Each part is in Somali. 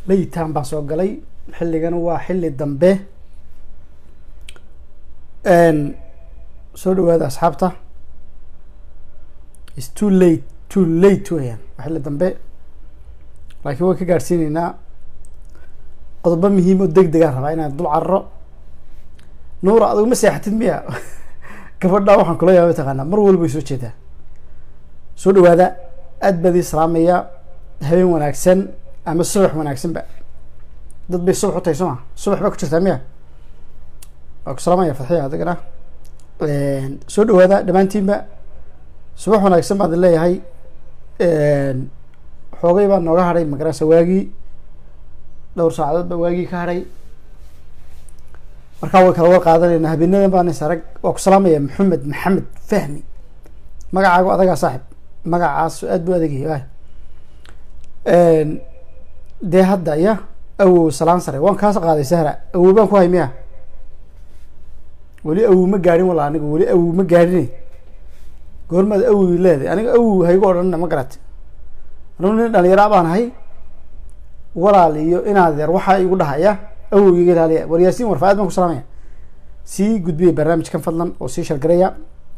layitaan baan soo galay xilligana waa xilli dambe soo dhawaada asxaabta is too late too late weyaan waa xilli dambe laakiin waan ka gaadhsiineynaa qodobo muhiim oo deg degaan rabaa inaan dul cararo nuura adigu ma seexatid miya gabadha waxaan kula yaaba taqaanaa mar walba way soo jeedaa soo dhawaada aad baad ii salaamaya habeen wanaagsan ama subax wanaagsanba dad bay subax u tahay soo ma subax baa ku jirtaa miya waa ku salaamaya fadxiya adigana soo dhawaada dhammaantiinba subax wanaagsan baan idin leeyahay xoogay baa nooga hadhay magarasa waagii dhowr saacadood baa waagii ka hadhay markaa way kala war qaadanayna habeenadan baan is arag waa ku salaamaya maxamed maxamed fahmi magacaagu adagaa saaxib magacaas aad buu adagyahay dee hadda ya awow salaan sare waan kaas qaaday sahra awow baan ku hay miya weli awow ma gaadhin walla aniga weli awow ma gaadhin goormaad awow leedahay aniga awow haygu odhanina ma garate anugu nin dhalinyara baan ahay walaal iyo inaadeer waxaa igu dhahaya awow iga ilaaliya war yaasiin warfa aad baan ku salaamaya sii gudbiya barnaamijkan fadlan oo sii shargaraya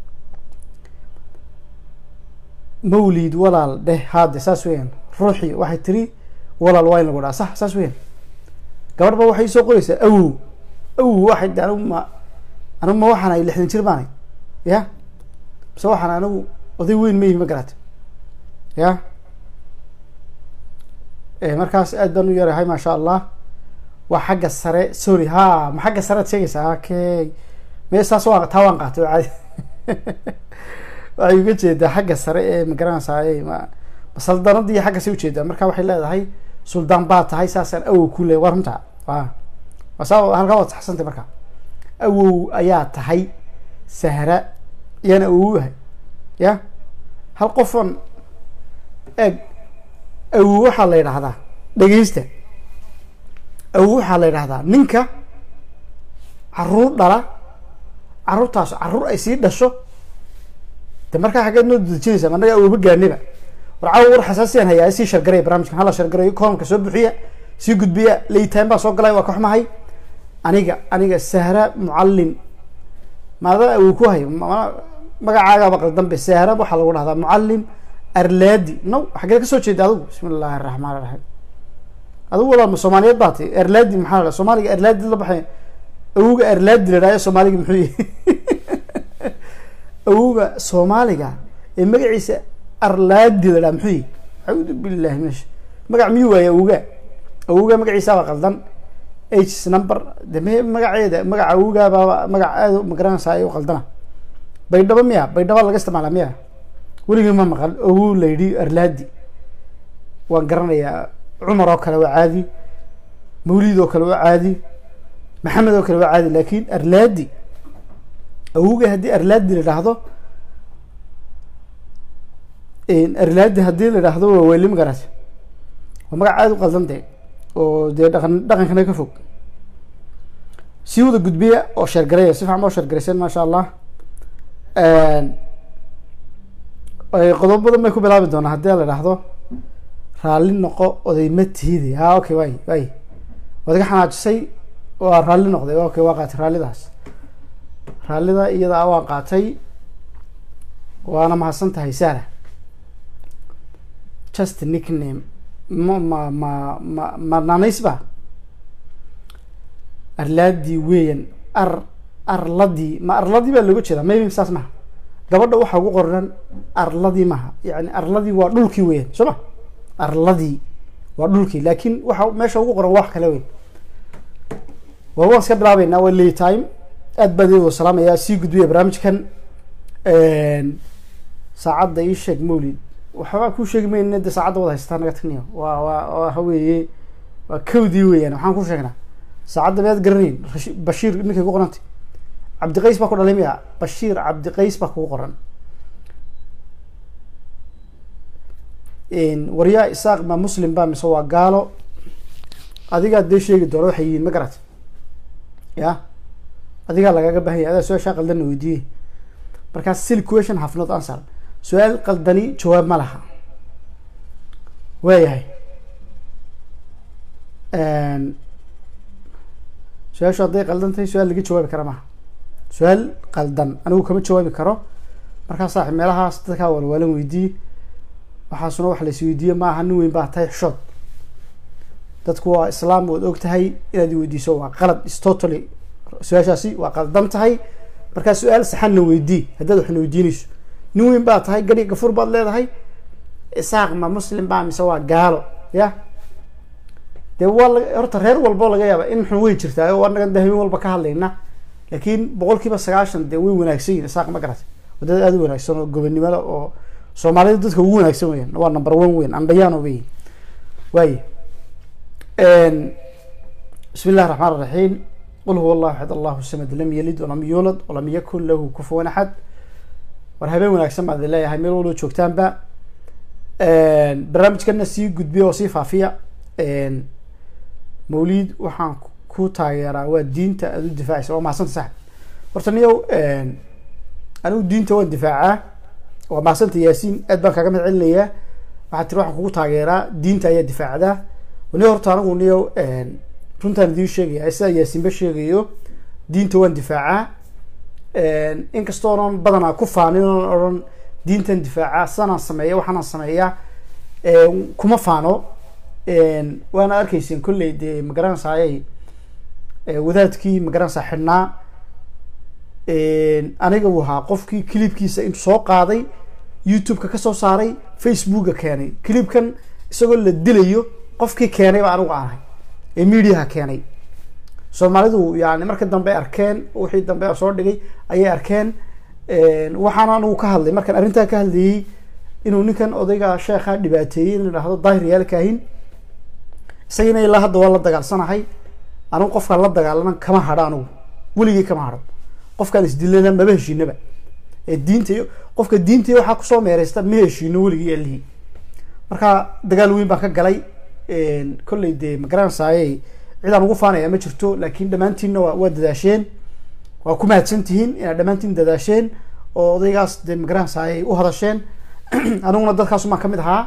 mawlid walaal dheh haade saas weeyaan ruuxii waxay tiri walaal waa in lagu dhaha sax saas weeyaan gabadh ba waxay soo qoraysaa awow awow waxay de anigu ma anigu ma waxaan ahay lixdan jir baan ahay ya mise waxaan anigu oday weyn ma yihi ma garate ya markaas aad baan u yarahay maasha allah waa xagga sare sorry ha ma xagga sare ad sheegaysaa okay me saas waa taa waan qaatay oo caadi waxay uga jeedaa xagga sare ee magaranaysaa ma saldanadii xaggasay ujeedaa marka waxay leedahay suldaan baa tahay saasaan awow ku leey waa runta wa waa saa halkaa waad saxsantay marka awow ayaa tahay sahra iyaan awow ahay ya hal qofon eeg awow waxaa la yidhahdaa dhegeysta awow waxaa la yidhahdaa ninka caruur dhala caruurtaas caruur ay sii dhasho de markaa xaggeed noo dejinaysa anaga awooba gaaniba war caawa war xasaasiyaan hayaa sii shargaraya barnamijkan hala shargarayo koomka soo buxiya sii gudbiya laytaan baa soo galay waa ka xumahay aniga aniga sahra mucallim maada awow ku hayo magacaagaaba qaldanbe sahra waxaa lagu dhahdaa mucallim arlaadi no xageed kasoo jeeda adigu bismi illaahi araxmaan iraxiim adigu walaal soomaaliyeed baa ti arlaadi maxaa la soomaaliga arlaadi la baxay awowga arlaadi la dhahayo soomaaliga muxuu yihi awowga soomaaliga ee magaciisa arlaadi la dhaha muxuu yihi acuudu billahi min magac miyuu waaye awowga awowga magaciisaaba qaldan h number de m magaceeda magaca awowgaaba magac aad magaranaysaa ay u qaldana baydhabo miya baydhaba laga isticmaala miya weligii ma maqal awow la yidhi arlaadi waan garanayaa cumar oo kale waa caadi mawlid oo kale waa caadi maxamed oo kale waa caadi lakin arlaadi awowga haddii arlaadi la idhaahdo arlaadi haddii la idhaahdo waa weli magarat waa magac aada u qaldan de oo dee dhaqan dhaqankana ka fog sii wada gudbiya oo sheergaraya si fican ba o sheergarayseen maasha allah qodobo badan bay ku bilaabi doonaa haddii la idhaahdo raalli noqo oday ma tihidi ha okay way way waad iga xanaajisay waa raalli noqday okay waa qaatay raallidaas raallida iyadaa waan qaatay waana mahadsan tahay sahra just nickname ma ma ma ma ma naanays ba arlaadii weyan ar arladii ma arladii baa looga jeedaa maybe saas maha gabadha waxaa ugu qoran arladii maha yani arladii waa dhulkii weyan soo ma arladii waa dhulkii laakin waxa meesha ugu qoran wax kale weyn waa waan iska bilaabeynaa waa lay time aad baan idin wada salaamayaa sii gudbiya barnaamijkan saacadda ii sheeg mawlid waxbaa kuu sheegi mayna de saacadda wada haystaa naga tagniyo waa waa waxa weeye waa kawdii weeyaan waxaan ku sheegnaa saacadda miyaad garanayn bashiir ninkay ku qorantay cabdiqays baa ku dhalay miya bashiir cabdiqays baa kugu qoran waryaa isaaq ma muslim ba mise waa gaalo adigaa dee sheegi doona waxay yihiin ma garat ya adigaa lagaga bahan yahy adaa su-aashaa qaldanna weydiiyey markaas sil question have not answer su-aal qaldani jawaab ma laha waayahay su-aashu hadday qaldan tahay su-aal laga jawaabi kara maha su-aal qaldan anigu kama jawaabi karo markaa saaxib meelahaas dadkaa walwaalan weydii waxaasuna wax lais weydiiye maaha nin weyn baa tahay xishood dadku waa islaam waad og tahay inaad weydiiso waa qalad is totally su-aashaasi waa qaldan tahay markaa su-aal saxanna weydii haddaad waxna weydiinayso nin weyn baa tahay gari gafur baad leedahay isaaq ma muslim baa mise waa gaalo ya dee waa la horta reer walbo laga yaaba in xun wey jirtaa o anagan de habeen walba ka hadlayna laakiin boqol kiiba sagaashan dee way wanaagsan yihin isaaq ma garatay wadada aada u wanaagsan oo gobonimada oo soomaalida dadka ugu wanaagsan weyan waa number one weyn andhayaano weyi waaye bismi illahi raxmaan iraxiim qul huwa allahu axad allahu samad lam yalid walam yuulad walam yakun lahu kufuwan axad war habeen wanaagsan baan idin leeyahay meel walba joogtaanba barnaamijkana sii gudbiya oo sii faafiya mawlid waxaan ku taageeraa waa diinta aada u difaacaysa waa mahadsanta saxib horta niyow anigu diinta waan difaacaa waa mahadsanta yaasiin aad baan kaaga mad celinayaa waxaad tiri waxaan kugu taageeraa diinta ayaa difaacdaa niyo horta anigu niyow runtaan idiin sheegaya sidaa yaasiinba sheegayo diinta waan difaacaa inkastoonan badanaa ku faanin oon odhan diintan difaacaa sidanaan sameeya waxaanaan sameeyaa kuma faano waana arkayseen kolley dee magaranaysaayay wadaadkii magaranaysaa xidhnaa aniga uu ahaa qofkii clipkiisa intuu soo qaaday youtube-ka kasoo saaray facebooka keenay clipkan isagoo la dilayo qofkii keenay baa anigu aanahay ee mediaha keenay soomaalidu yani marka dambe arkeen wixii dambe soo dhigay ayay arkeen waxaan anigu ka hadlay markaan arrintaa ka hadlayey inuu ninkan odayga sheekha dhibaateeyey in la dhahdo daahir yaal kaahin isagina ilaa hadda waa la dagaalsanahay anigu qofkaan la dagaalanan kama hadho anigu weligii kama hadho qofkaan isdilana maba heshiinaba ee diinta iyo qofka diinta iyo waxaa kusoo meereysta ma heshiino weligii alihii marka dagaal weyn baan ka galay kolley dee magaranaysaayey cidaan ugu faanaya ma jirto laakiin dhammaantiinna waa waa dadaasheen waa ku mahadsan tihiin inaad dhammaantiin dadaasheen oo odaygaas dee magaranaysaayey u hadasheen aniguna dadkaasumaan kamid ahaa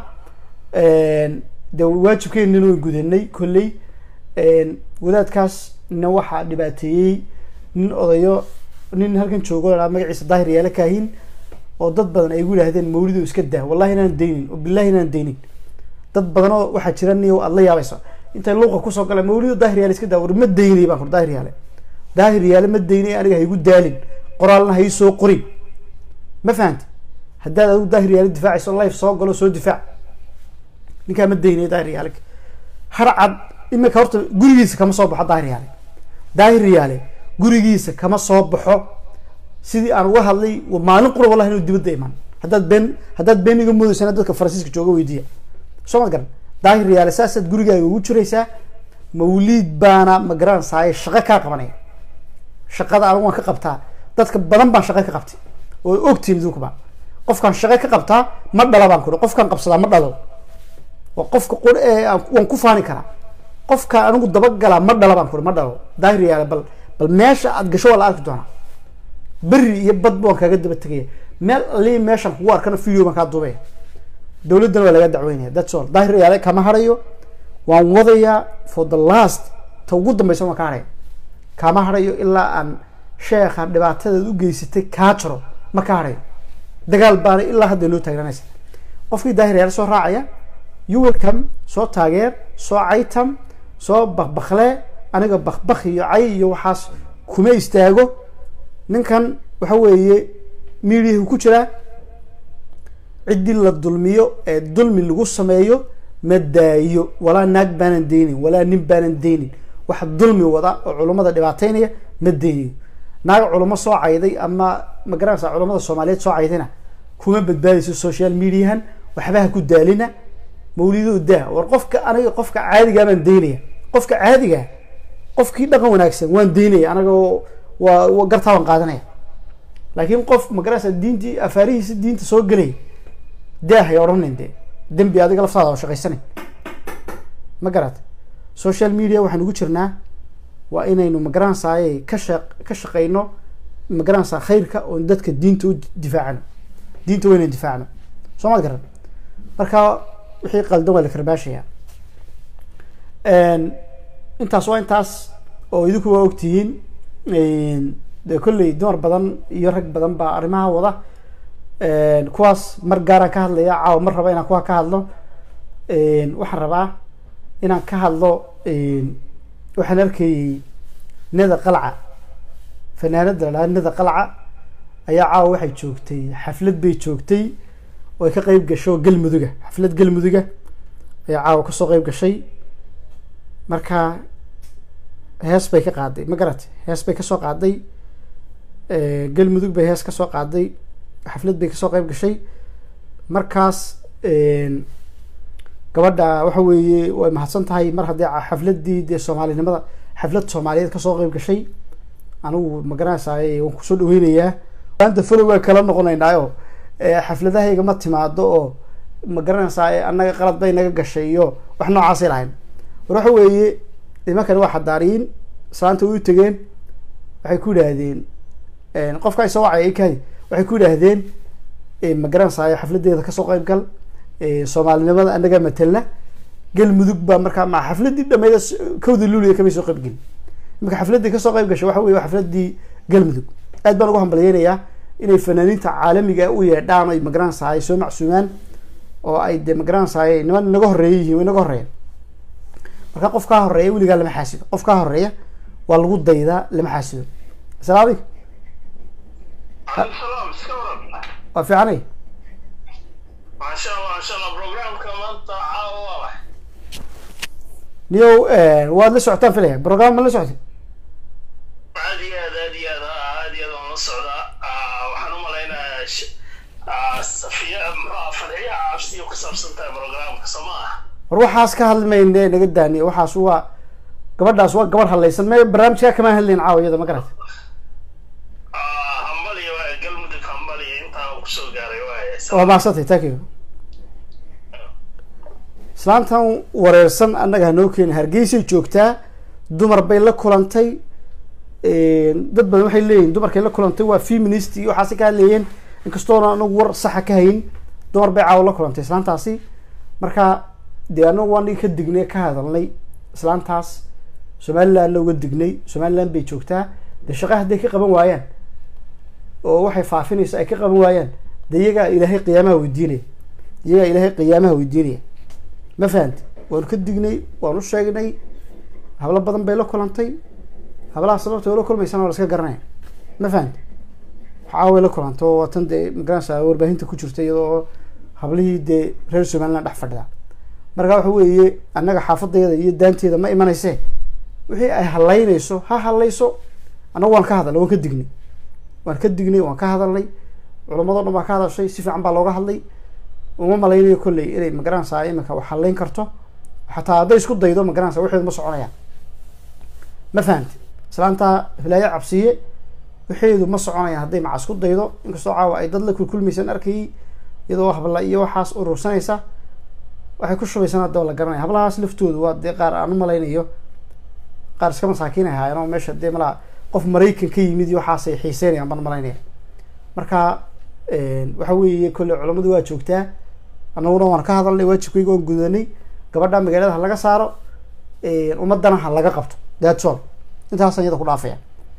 de waajibkeenina way gudanay kolley wadaadkaas na waxaa dhibaateeyey nin odayo nin halkan joogo la magaciisa daahir yaala kaahin oo dad badan ay gu yidhahdeen mawlido iska daa wallahi inaan daynin oo billahi inaan daynin dad badan oo waxaa jira niyo aad la yaabayso intay luuqa kusoo gala mawlido daahir yaale iska daa war ma daynay baan kur daahir yaale daahir yaale ma daynay aniga haygu daalin qoraalna hay soo qorin ma fahanti haddaad adigu daahir yaale difaacayso life soo galo soo difaac ninkaa ma daynay daahir yaale harcad imika horta gurigiisa kama soo baxo daahir yaale daahir yaale gurigiisa kama soo baxo sidii aan uga hadlay maalin qura wallahi inuu dibadda imaan haddaad been haddaad been iga moodeysana dadka faransiiska jooga weydiiya soo ma garan daahir yaale saasaad gurigaaga ugu jiraysaa mawliid baana ma garanaysaay shaqo kaa qabanaya shaqada anigu waan ka qabtaa dadka badan baan shaqo ka qabtay oo ogtiin idinkuba qofkaan shaqo ka qabtaa ma dhala baan kuri qofkaan qabsadaa ma dhalo waa qofka qur ee waan ku faani karaa qofka anigu dabagalaa ma dhala baan kuri ma dhalo daahir yaale bal bal meesha aad gasho waa la arki doonaa beri iyo bad waan kaaga daba tegaya meel alii meeshaan kugu arkana video baan kaa duubaya dowladdana waa laga dacweynaya that's all daahir yaale kama harayo waan wadayaa for the last ta ugu dambeysa waan ka haraya kama harayo ilaa aan sheekha dhibaatadeed u geysatay kaa jaro ma ka harayo dagaal baana ilaa hadda noo taagranaysa qofkii daahir yaale soo raacaya you welcome soo taageer soo caytam soo bakbakle aniga bakbak iyo cay iyo waxaas kuma istaago ninkan waxa weeye midiyahu ku jiraa ciddii la dulmiyo ee dulmi lagu sameeyo ma daayo walaa naag baanan deynin walaa nin baanan deynin wax dulmi wada oo culummada dhibaateynaya ma deynayo naag culamo soo cayday ama magaranaysa culamada soomaaliyeed soo caydayna kuma badbaadayso social mediahan waxbaha ku daalina mawlido daa war qofka aniga qofka caadigaa baan daynaya qofka caadiga qofkii dhaqan wanaagsan waan daynaya anaga waa gartaa waan qaadanaya laakiin qof magarasa diintii afaarihiisi diinta soo gelaya daahay odhanin dee dembi adiga laftaada oo shaqaysanay ma garat social media waxaan ugu jirnaa waa inaynu magaranaysaayey ka sha ka shaqeyno magaranaysaa khayrka oon dadka diinta u difaacano diinta waa inaan difaacno soo ma garan marka wixii qaldan waa la karbaashaya intaas waa intaas oo idinku waa ogtihiin dee kolley dumar badan iyo rag badan baa arrimaha wada kuwaas mar gaaraan ka hadlaya caawa mar raba inaan kuwa ka hadlo waxaan rabaa inaan ka hadlo waxaan arkayey neda qalca fanaanada la dhaha neda qalca ayaa caawa waxay joogtay xaflad bay joogtay oo ay ka qeyb gasho galmuduga xaflad galmuduga ayaa caawa kasoo qeyb gashay marka hees bay ka qaaday ma garatay hees bay kasoo qaaday galmudug bay hees kasoo qaaday xaflad bay kasoo qeyb gashay markaas gabadha waxa weeye way mahadsan tahay mar haddii xafladii dee soomaalinimada xaflad soomaaliyeed kasoo qeyb gashay anigu ma garanaysaay waan kusoo dhaweynayaa maanta folo waa kala noqonaynaayo xafladahayga ma timaado oo ma garanaysaa annaga qalad bay naga gashay iyo wax noocaasay lahayn war waxa weeye nimankani waa xadaariyiin islaanta way u tegeen waxay ku yidhaahdeen qofka isoo wacay ay kahay waxay ku yidhaahdeen ma garanaysaay xafladeeda kasoo qeyb gal soomaalinimada annaga matelna galmudug baa markaa ma xafladii dhameyd kawda luuliya kamay soo qeybgelin imika xafladii kasoo qeyb gashay waxa weye waa xafladii galmudug aad baan ugu hambalyeynayaa inay fanaaniinta caalamiga u yeedhaan ay magaranaysaay soo macsuumaan oo ay de magaranaysaay niman inaga horeeya yihiin wa inaga horeeya marka qof kaa horeeya weligaa lama xaasido qof kaa horeeya waa lagu daydaa lama xaasido asalaam alaykum waa fiicanay maasha allah maasha allah programka maanta caawa waa wax niyow waad la socotaan filaya program ma la socotay aad iyo aad aad iyo aad aad iyo aad waan la socdaa waxaan u malaynayaa safiya muxua fadxiya cabsiyo ku saabsan tahay programka soo ma ah war waxaas ka hadlimayne naga daaniye waxaas waa gabadhaas waa gabadh hadlaysan me barnaamijkaa kamaan hadlayn caawa iyada ma garata hambaliya waay galmudug hambaliya intaa kusoo gaaray waay waa mahadsantay thank you islaantan wareersan annaga hanoo keeni hargeysay joogtaa dumar bay la kulantay dad badan waxay leeyihin dumarkay la kulantay waa feminist iyo waxaasi ka hadleeyeen inkastoona anagu war saxa ka hayn dumar bay caawa la kulantay islaantaasi marka dee anagu waa nigi ka dignay ka hadalnay islaantaas somalilandna uga dignay somaliland bay joogtaa dee shaqa hadday ka qaban waayaan oo waxay faafinayso ay ka qaban waayaan de iyagaa ilaahay qiyaamaha weydiinaya iyagaa ilaahay qiyaamaha weydiinaya ma fahamti waanu ka dignay waan u sheegnay hablo badan bay la kulantay hablaha sababta la kulmaysana waa la iska garanaya ma fahamti caaway la kulanta oo watan dee magaranaysa warbaahinta ku jirta iyadoo hablihii dee reer somaliland dhex fadhida marka waxa weeye annaga xaafadeeda iyo daanteeda ma imanayse wixii ay halaynayso ha halayso annagu waan ka hadalnay waan ka dignay waan ka dignay waan ka hadalnay culamado dhan baa ka hadashay si fiican baa looga hadlay uma malaynayo kolley inay magaranaysaa imika wax halayn karto xataa hadday isku daydo magaranaysa waxeedu ma soconayaan ma fahamti islaantaa hilaayo cabsiye waxeedu ma soconayaan hadday maca isku daydo inkastoo caawa ay dad la kulkulmaysan arkayay iyadoo habla iyo waxaas urursanaysa waxay ku shubaysan hadaba la garanaya hablahaas laftoodu waa dee qaar aan u malaynayo qaar iska masaakiin ay haayeen oo meesha dee malaa qof maraykan ka yimid iyo waxaasay xiiseynayaan baan malaynaya marka waxa weeye kolley culamadu waa joogtaa annaguna waan ka hadalnay waajibkayga waan gudanay gabadha magaalada ha laga saaro ummadana ha laga qabto that's all intaasaan iyada ku dhaafaya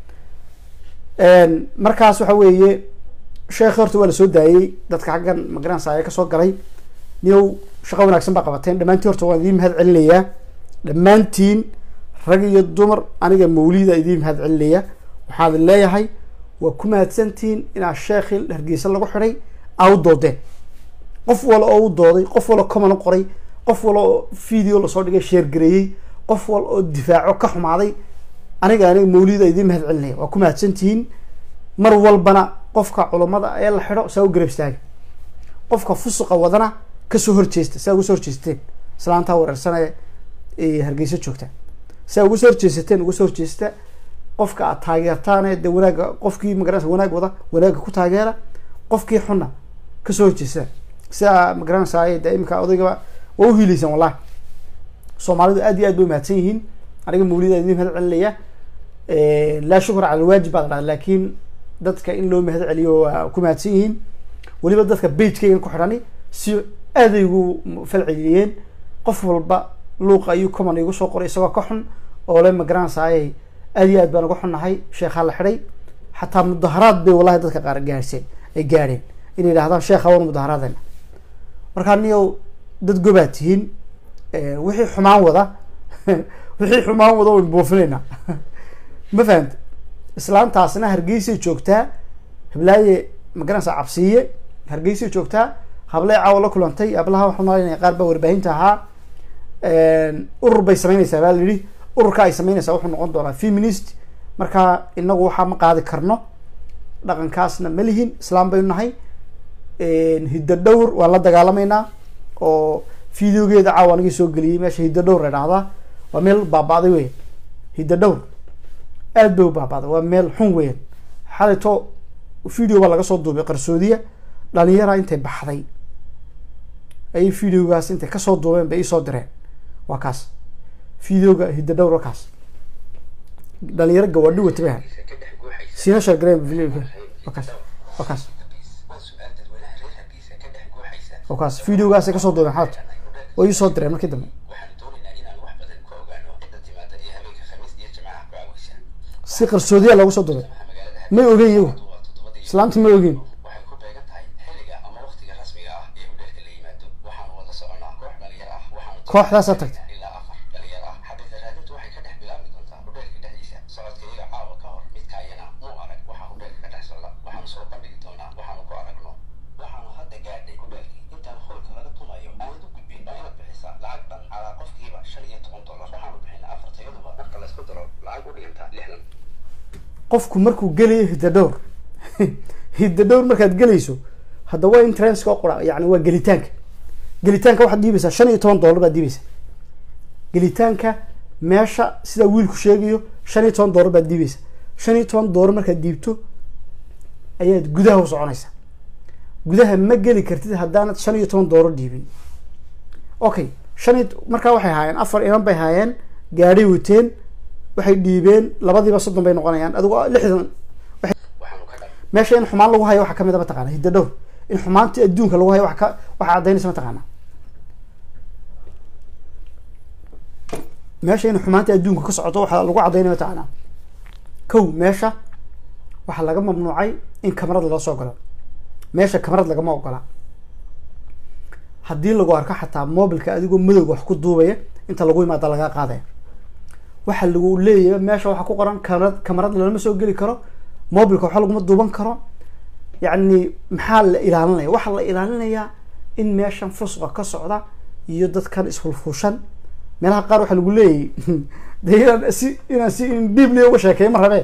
markaas waxa weeye sheekh horta waa lasoo daayey dadka xaggan magaranaysa ayaa kasoo galay niyow shaqo wanaagsan baa qabateen dhammaantiin horta waan idiin mahad celinayaa dhammaantiin rag iyo dumar aniga mawlida idiin mahad celinaya waxaad leeyahay waa ku mahadsantihiin inaa sheekhi hargeysa lagu xidhay aa u doodeen qof wala oo u dooday qof wala common qoray qof wala oo video lasoo dhigay sheergareeyey qof wal oo difaaco ka xumaaday aniga aniga mawlida idiin mahad celinaya waa ku mahadsantihiin mar walbana qofka culammada ee la xidho saa u garab istaaga qofka fusuqa wadana kasoo horjeesta saa uga soo horjeesteen islaantaa wareersanee hargeysa joogta saa uga soo horjeesateen uga soo horjeesta qofka aad taageertaane de wanaaga qofkii magaranaysa wanaag wada wanaagga ku taageera qofkii xunna kasoo horjeesta sidaa magaranaysaa de iminka odaygaba waa uhiileysaan wallahi soomaalidu aad iyo aad bay umahadsan yihiin aniga mawlida idin mahad celinaya laa shukra cala alwaajib baa la dhaha laakiin dadka in loo mahad celiyo waa ku mahadsan yihiin weliba dadka bagekeygan ku xidhani si aaday ugu falceliyeen qof walba luuqa ayuu common igu soo qoray isagoo ka xun oo le magaranaysaay aad iyo aad baan uga xunnahay sheekhaa la xidhay xataa mudaharaad bay wallahi dadka qaar gaadhseen ay gaadheen inay yidhahdaan sheekha wan mudaharaadayna markaa niyow dad gobaad tihiin wixii xumaan wada wixii xumaan wada waynu buufinaynaa ma fahamta islaantaasna hargeysay joogtaa hablaaye magaranaysa cabsiiye hargeysay joogtaa hablay caawa la kulantay hablaha waxaan malaynaya qaar baa warbaahinta ahaa urur bay sameynaysaa baa la yidhi ururka ay sameynaysaa wuxuu noqon doonaa feminist marka inagu waxaa ma qaadi karno dhaqankaasna ma lihin islaam baynu nahay hiddo dhowr waan la dagaalamaynaa oo videogeeda caawa anigii soo geliyey meesha hiddo dhowr la dhahdaa waa meel baaba'day weyan hiddo dhowr aad bay u baaba'day waa meel xun weyan xalito video baa laga soo duubay qarsoodiya dhalinyara intay baxday ayay videogaas intay kasoo duubeen bay iisoo direen waa kaas videoga hiddo dhowr waa kaas dhalinyaro gawaadhi wata bay ahay siina shargareen videoga waa kaas waa kaas waa kaas videogaasay kasoo duubeen xalito way iisoo direen markii dambe si qarsoodiya loogu soo duubay may ogeyn iyagu islaamti ma ogeyn kooxdaasaa tagtay qofku markuu gelayo hidda dhowr hidda dhowr markaad gelayso hadda waa in transka qura yani waa gelitaanka gelitaanka waxaad dhiibaysaa shan iyo toban dollar baad dhiibaysaa gelitaanka meesha sidaa wiilku sheegayo shan iyo toban dollar baad dhiibaysaa shan iyo toban dollar markaad dhiibto ayaad gudaha u soconaysaa gudaha ma geli kartid haddaanad shan iyo toban dollar dhiibin okay shan iyo markaa waxay haayeen afar iman bay haayeen gaadhay wateen waxay dhiibeen labadiiba soddon bay noqonayaan adigo lixdan meesha in xumaan lagu hayo waxaa kamid a mataqana hidda dhowr in xumaantii adduunka lagu hayo wa ka waxaa caddaynaysa mataqaana meesha in xumaantii adduunka ka socoto waxaa lagu caddaynaya mataqaana kow meesha waxaa laga mamnuucay in kamarad lala soo galo meesha kamarad lagama ogola haddii lagu arko xataa mobilka adigoo madowga wax ku duubaya inta lagu imaada lagaa qaadaya waxa lagu leeyahay meesha waxaa ku qoran kamarad kamarad lalama soo geli karo mobilka waxa laguma duuban karo yacni maxaa la ilaalinaya waxaa la ilaalinayaa in meeshan fusqa ka socda iyo dadkan isfulfushan meelaha qaar waxaa lagu leeyahy de inaan si inaan si indhiible uga sheekeeyo ma rabee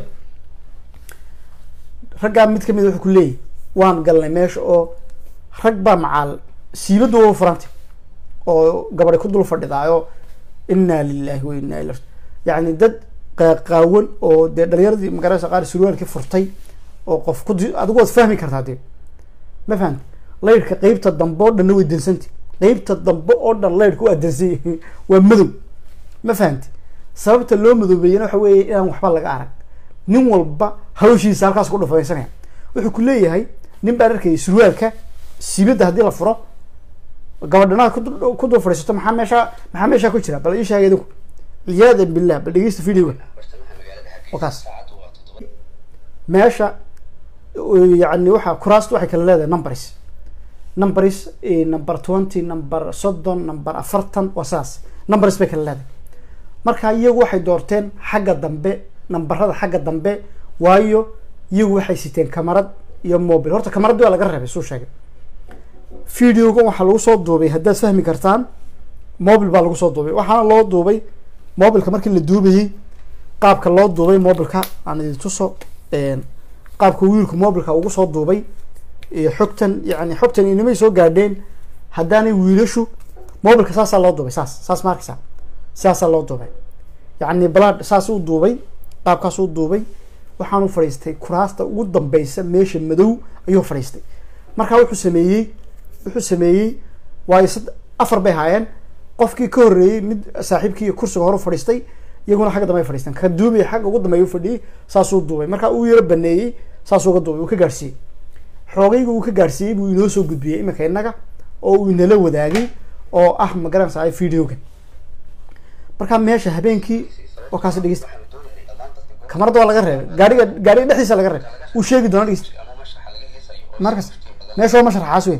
raggaa mid kamid wuxuu ku leeyahy waan galnay meesha oo rag baa macaal siibadda waa furantay oo gabadi ku dul fadhidaayo inaa lilahi wa inaa ila yacni dad qaaqaawan oo dee dhalinyaradii magaraysa qaar surwaalkii furtay oo qof ku adigu waad fahmi kartaa dee ma fahamti laydhka qeybta dambe oo dhanna way dansantay qeybta dambe oo dhan laydhka waa dansay waa madow ma fahamti sababta loo madoobeeyana waxa weeye inaan waxba laga arag nin walba hawshiisa halkaas ku dhufaysanaya wuxuu ku leeyahay nin baan arkayay surwaalka siibadda haddii la furo gabadhanaad ku dul fadhiisato maxaa meesha maxaa meeshaa ku jira bal ii sheegay idinku ciyaadan billah bal dhegeysta videoga wakaas meesha yani waxa kuraasta waxay kala leedahay numbers numbers number twenty number soddon number afartan waa sidaas numbers bay kala leedahay marka iyagu waxay doorteen xagga dambe nambarada xagga dambe waayo iyagu waxay siteen kamarad iyo mobil horta kamaraddi waa laga reebay suu sheegay videogan waxaa lagu soo duubay haddaad fahmi kartaan mobil baa lagu soo duubay waxaana loo duubay mobilka markii la duubayey qaabka loo duubay mobilka aan idin tuso qaabka wiilku mobilka ugu soo duubay xogtan yani xogtan inimay soo gaadheen haddaanay wiilashu mobilka saasaa loo duubay saas saas ma arkaysaa saasaa loo duubay yacni balad saas u duubay qaabkaas u duubay waxaanu fadhiistay kuraasta ugu dambeysa meesha madow ayuu fadhiistay marka wuxuu sameeyey wuxuu sameeyey waayo sad afar bay haayeen qofkii ka horreeyey mid saaxiibkii kursiga hore fadhiistay iyaguna xagga dambe ay fadhiisteen ka duubay xagga ugu dambeeya u fadhiyey saasuu duubay marka uu yaro baneeyey saasuu uga duubay uu ka gaarsiiyey xoogayga uu ka gaarsiiyey buu inoo soo gudbiyey iminka innaga oo uu inala wadaagay oo ah ma garanaysaa videogan marka meesha habeenkii oo kaasi dhegeysta kamarada waa laga reebay gaariga gaariga dhexdiisa laga reebay uu sheegi doona dhegeysta markas meesha waa mashraxaas wey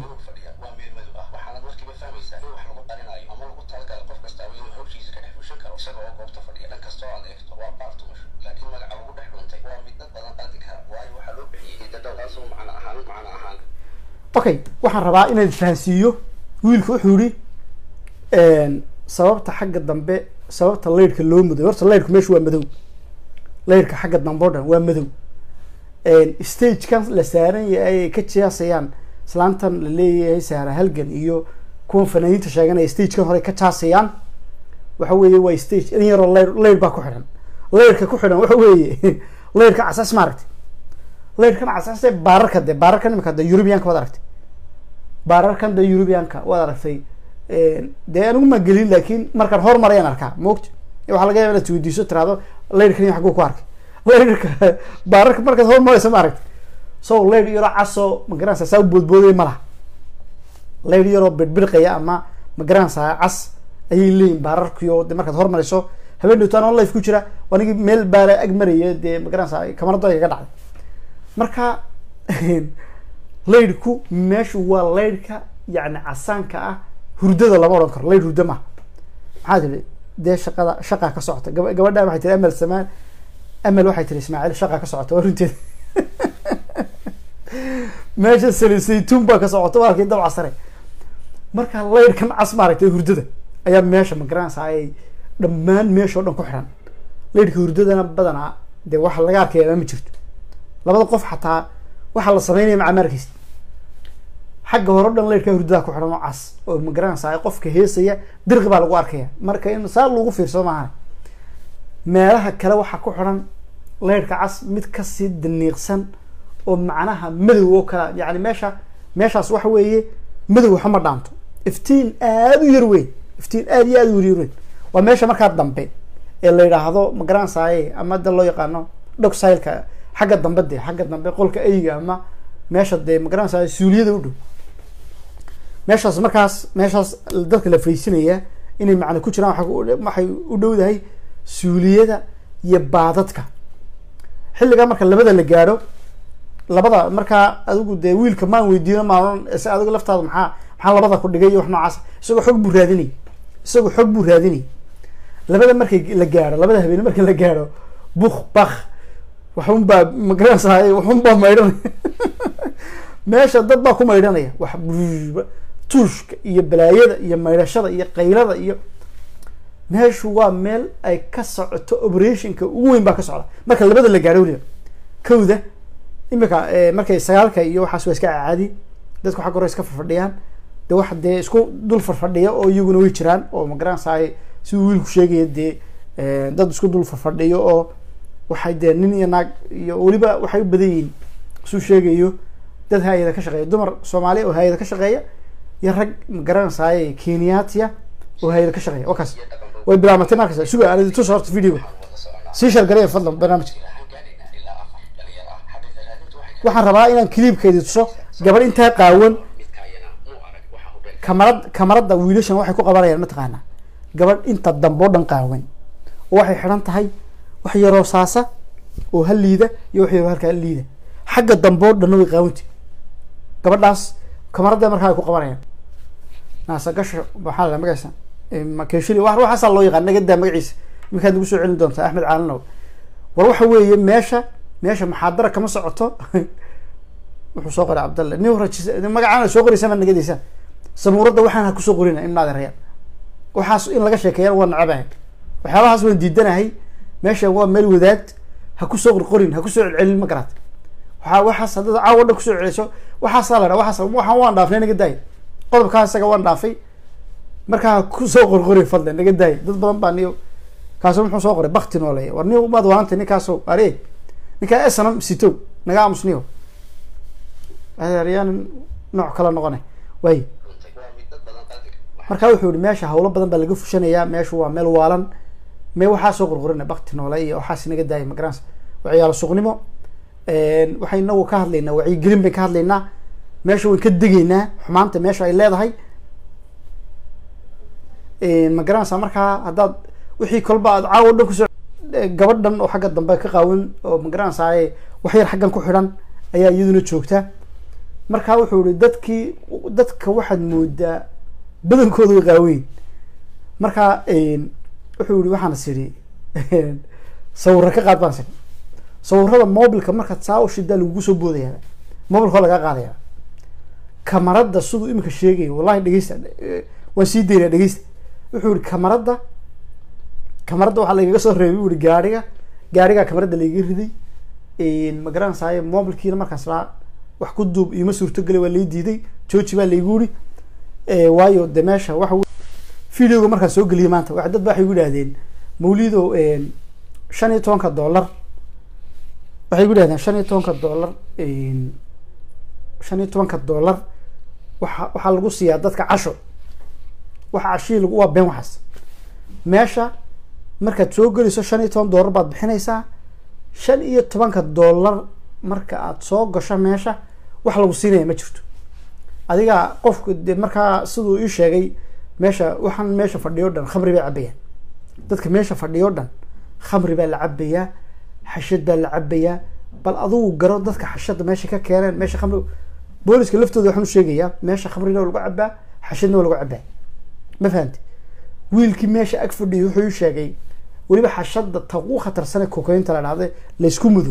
okay waxaan rabaa inaad fahansiiyo wiilka wuxuu yihi sababta xagga dambe sababta laydhka loo madow horta laydhku meesha waa madow laydhka xagga dambe o dhan waa madow stagekan la saaran yahay ay ka jaasayaan islaantan la leeyahay saara halgan iyo kuwan fanaaniinta sheeganaya stagekan hore ka jaasayaan waxa weeye waa stage in yaroo layr layr baa ku xidhan layrka ku xidhan waxa weeye layrka casas ma aragtay layrkan casase baararka de baararkan imika de eurubianka waad aragtay baararkan de eurubianka waad aragtay dee anigu ma gelin laakin markaan hormarayaan arkaa maogta waxaa laga yaba inaad weydiiso tiraado layrkan xaguu ku arkay layrka baararka markaad hormarayso ma aragtay so layr yaroo casoo magaranaysa saa u boodboodaya ma laha layr yaroo birbirqaya ama magaranaysa cas ayay leeyihin baararkiyo de markaad hormarayso habeen dhowtaan on life ku jira anigi meel baara ag maraya dee magaranaysa kamarado ay kaga dhacday marka laydhku meeshu waa laydhka yani casaanka ah hurdada lama odhan karo laydh hurda maha maxaa tiri dee shaqada shaqaa ka socota gaba gabadha waxay tiri amal samaan amal waxay tiri ismaaciil shaqaa ka socota waa runteeda meesha sali saytuun baa ka socota waa halkii dabca sare marka laydhkan cas maaragtay hurdada ayaa meesha magaranaysa ay dhammaan meesha o dhan ku xiran laydhka hurdadana badanaa dee waxa laga arkaya ma jirto labada qof xataa waxaa la sameynaya maca maarkiis xagga hore o dhan laydhkaa hurdadaa ku xidhan oo cas oo magaranaysa qofka heesaya dirqi baa lagu arkaya marka in saa lagu fiirsado maaha meelaha kale waxaa ku xidhan laydhka cas mid kasii daniiqsan oo macnaha madow oo kala yani meesha meeshaas waxa weeye madow waxa ma dhaanto iftiin aada u yar weyn iftiin aada iyo aada u yaryar weyn waa meesha markaa dambe ee la yidhaahdo magaranaysaye ama da loo yaqaano dhogsileka xagga dambe de xagga dambe qolka eyga ama meesha dee magaranaysa suuliyada u dhow meeshaas markaas meeshaas dadka la fariisinaya inay macna ku jiraan waxay u dhowdahay suuliyada iyo baadadka xilligaa marka labada la gaadho labada markaa adigu dee wiilka maan weydiino maan se adigu laftaada maxaa maxaa labada ku dhigay iyo wax noocaas isagoo xog buu raadinay isagoo xog buu raadinay labada markay la gaadho labada habeen marka la gaadho buk bak waxun baa magaranaysaay waxun baa maydhanaya meesha dad baa ku maydhanaya wax tuushka iyo balaayada iyo maydhashada iyo qaylada iyo meeshu waa meel ay ka socoto operationka ugu weyn baa ka socda marka labada la gaadho weliba kowda imika markay sagaalka iyo waxaas waa iska caadi dadku xagga hore iska farfadhiyaan de wax dee isku dul farfadhiya oo iyaguna way jiraan oo magaranaysaay siduu wiilku sheegaya dee dad isku dul farfadhiyo oo waxay dee nin iyo naag iyo weliba waxay u badan yihiin suu sheegayo dad hay-ada ka shaqeeya dumar soomaaliya oo hay-ada ka shaqeeya iyo rag magaranaysaay kenyatia oo hay-ada ka shaqeeya wakaas way bilaamatay markas suga aan tus horta videoga sii shargaraya fadlan barnaamijka waxaan rabaa inaan cliibkeedi tuso gabadh intaa qaawan kamarad kamarada wiilashan waxay ku qabanayaan mataqaanaa gabadh inta dambe o dhan qaawan oo waxay xidhan tahay wax yaroo saasa oo hal liida iyo wax yaroo halkaa liida xagga dambe o dhanna way qaawanta gabadhaas kamarada markaa ay ku qabanayaan naasagasho maxaa la magacisa makeshili wa waxaasaa loo yaqaan nagadaa magaciisa iminkaad nagu soo celin doontaa axmed caalanow war waxa weeye meesha meesha maxaadara kama socoto wuxuu soo qoray cabdalle nin rajis magacaana soo qoraysa maad nagadaysa samuuradda waxaan ha kusoo qorina imnaad reeyaan waxaas in laga sheekeeyaan waa nacabahay waxyaabahaas waan diidanahay meesha waa meel wadaad ha kusoo qorqorin ha kusoo celcelin ma garaad waa waxaas haddaad caawa dhan kusoo celiso waxaasaa la dhaa waxaas waxaan waan dhaafnay naga daay qodobkaa isaga waan dhaafay markaa ha kusoo qorqori fadlan naga daay dad badan baa niyo kaaso muxuu soo qoray bakti nooleeya war nin umaad waanta ninkaaso are ninkaa esanam sito naga aamusniyo aryaan nooc kala noqonay waay marka wuxuu yihi meesha hawlo badan baa laga fushanayaa meeshu waa meel waalan me waxaa soo qorqorina bakti noole iyo waxaas naga daaya magarans waa ciyaalo suqnimo waxay inagu ka hadlaynaa wacyigelin bayn ka hadlaynaa meesha wayn ka degaynaa xumaanta meesha ay leedahay ma garanaysaa markaa haddaad wixii kolba aad caawo dhan kusoo gabadhan oo xagga dambe ka qaawan oo magaranaysaay wax yar xaggan ku xidhan ayaa iyaduna joogta markaa wuxuu ihi dadkii dadka waxaad moodaa badankooda way qaaweyn markaa wuxuu yihi waxaan is idhi sawirra ka qaad baan sir sawirada mobilka markaad saa u shidaa lagugu soo boodaya mobilka oo lagaa qaadaya kamarada siduu imika sheegaya wallahi dhegeysta waan sii daynaya dhegeysta wuxuu yihi kamarada kamarada waxaa lagaga soo reebay u yihi gaariga gaarigaa kamarada laiga riday magaranaysaay mobilkiina markaas laa wax ku duub iima suurtogeli waa lai diiday jooji baa laigu yihi waayo de meesha waxa videoga markaan soo geliyay maanta wa dad ba waxay gu idhahdeen mawlido shan iyo tobanka dollar waxay gu idhahdeen shan iyo tobanka dollar shan iyo tobanka dollar waa waxaa lagu siiyaa dadka casho waxa cashihii lag waa been waxaas meesha markaad soo gelayso shan iyo toban dollar baad bixinaysaa shan iyo tobanka dollar marka aad soo gasho meesha wax lagu siinaya ma jirto adiga qofku de markaa siduu ii sheegay meesha waxaan meesha fadhiyo dhan khamri baa cabayaan dadka meesha fadhiyo dhan khamri baa la cabayaa xashad baa la cabayaa bal adugu garo dadka xashada meesha ka keeneen meesha khamri booliska laftooda waxaan u sheegayaa meesha khamrina waa lagu cabaa xashadna waa lagu cabaa ma fahamti wiilkii meesha ag fadhiyay wuxuu ii sheegay weliba xashada ta ugu khatarsane kokaynta la dhahda laysku mudo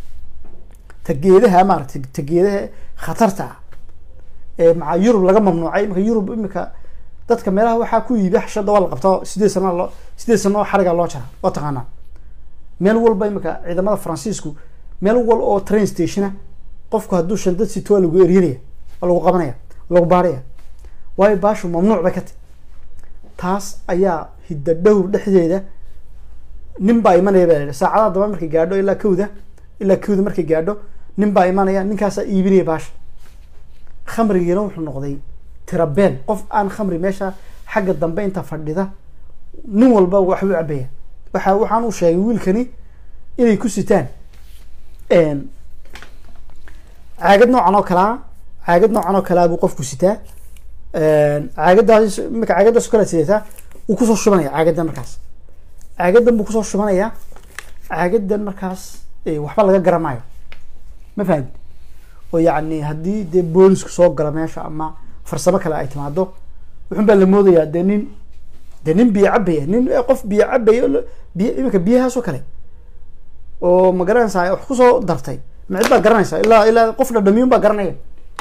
ta geedaha maaratay ta geedaha khatarta ah ee maca yurub laga mamnuucay imika yurub imika dadka meelaha waxaa ku yiibi xashada waa la qabtaa sideed sana loo sideed sano oo xariga loo jara waa taqaanaa meel walba imika ciidamada faransiisku meel wal oo train stationa qofku hadduu shandad sito waa lagu eryanaya waa lagu qabanaya lagu baaraya waayo baashu mamnuuc bay ka tahy taas ayaa hidda dhowr dhexdeeda nin baa imanaya baa lahi saacadaha damba markay gaadho ilaa kawda ilaa kawda markay gaadho nin baa imanaya ninkaasaa iibinaya baasha khamrigiina wuxuu noqday tirabeel qof aan khamri meesha xagga dambe inta fadhida nin walba waxbuu cabaya waxa waxaan u sheegay wiilkani inay ku sitaan caagad noocan oo kalaa caagad noocan oo kalaa buu qofku sitaa caagadaas imika caagadaas o kala sidataa wuu kusoo shubanaya caagadan markaas caagadan buu kusoo shubanaya caagadan markaas waxba laga garanaayo ma fahamti oo yacni haddii dee boolisku soo galo meesha ama farsamo kale ay timaado wuxun baa la moodayaa dee nin dee nin biyo cabaya nin qof biyo cabaya biy iminka biyahaas oo kale oo ma garanaysaa wax kusoo dartay macid baa garanaysaa ilaa ilaa qof dhadhamiyun baa garanaya